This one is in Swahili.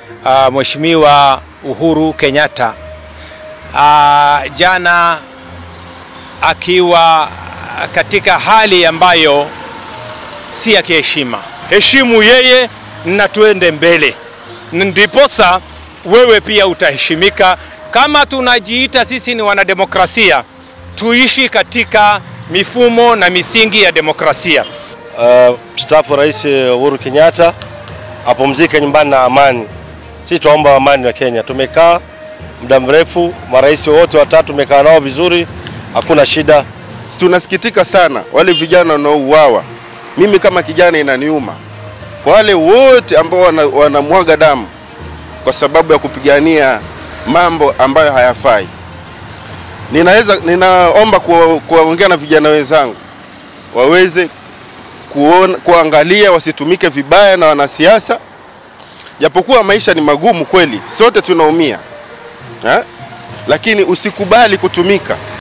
uh, Mheshimiwa Uhuru Kenyatta uh, jana akiwa katika hali ambayo si ya kiheshima. Heshimu yeye na tuende mbele, ndiposa wewe pia utaheshimika. Kama tunajiita sisi ni wanademokrasia, tuishi katika mifumo na misingi ya demokrasia. Uh, mstaafu Rais Uhuru Kenyatta apumzike nyumbani na amani. Sisi tuomba amani wa Kenya. Tumekaa muda mrefu, marais wote watatu tumekaa nao vizuri, hakuna shida. Tunasikitika sana wale vijana wanaouawa. Mimi kama kijana inaniuma kwa wale wote ambao wanamwaga wana damu kwa sababu ya kupigania mambo ambayo hayafai. Ninaweza, ninaomba kuwaongea na vijana wenzangu waweze kuona, kuangalia wasitumike vibaya na wanasiasa, japokuwa maisha ni magumu kweli, sote tunaumia ha? Lakini usikubali kutumika